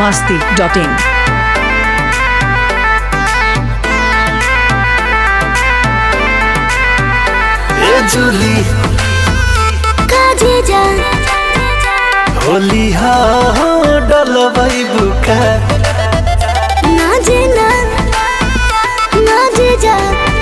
masti.in. ए जुली काजे जा होली हा डलबै बुका नाजे ना नाजे जा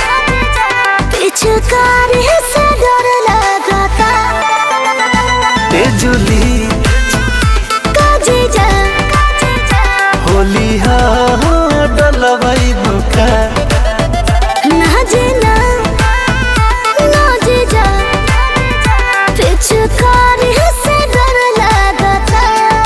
पिछकार से डर लगाता ए जुली काजे जा होली हा डलबै बुका नाजे ना नाजे जा पिछकार से डर लगाता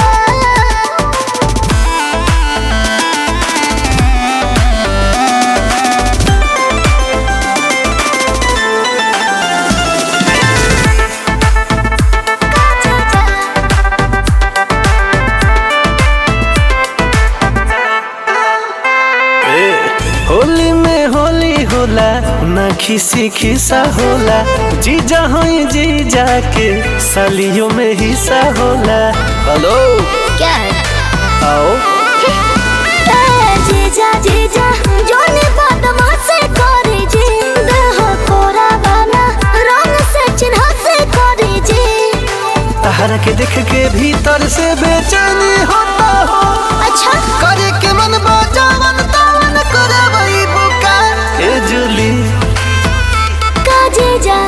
ए होली में होली होला ना खिसी खिसा होला जीजा हई जीजा के सालियों में हिस्सा होला हेलो क्या है आओ ए जीजा जीजा जोने बदमाशी करे जी देह कोरा बना रंग से चिन्ह से करे जी तहरा के देख के भीतर से बेचैनी होता हो अच्छा करे के मन बजावन तावन करे वही बुका ए जुली का जीजा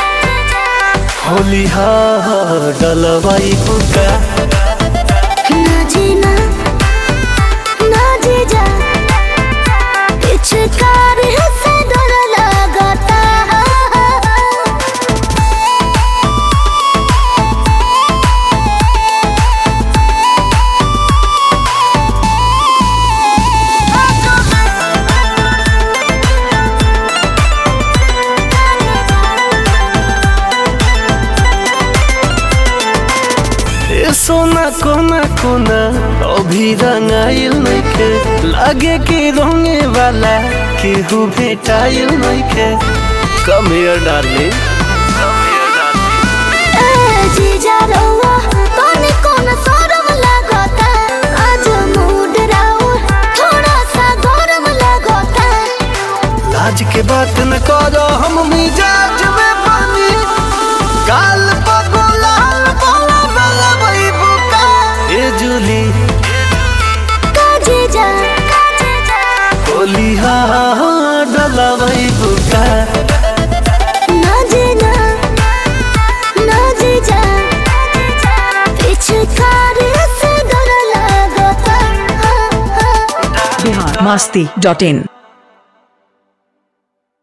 होली हा डलवाई बुका ना जीना ना जीजा पिछकार से डर लगाता ए सोना कोना कोना अभी रंगाइल नइखे लागे कि रंगे वाला केहू भेटाइल नइखे कम हियर डार्लिंग ए जीजा रउआ तोने कौन शरम लागता आज मूड राउ थोड़ा सा गरम लागता लाज के बात न करो हम मिजाज में पानी काल पगलाल बोला वाला वही बुका ए जूली का जीजा होली हा डला वही बुका ना जीना ना जीजा पिछकार से डर लागता Bihar masti.in.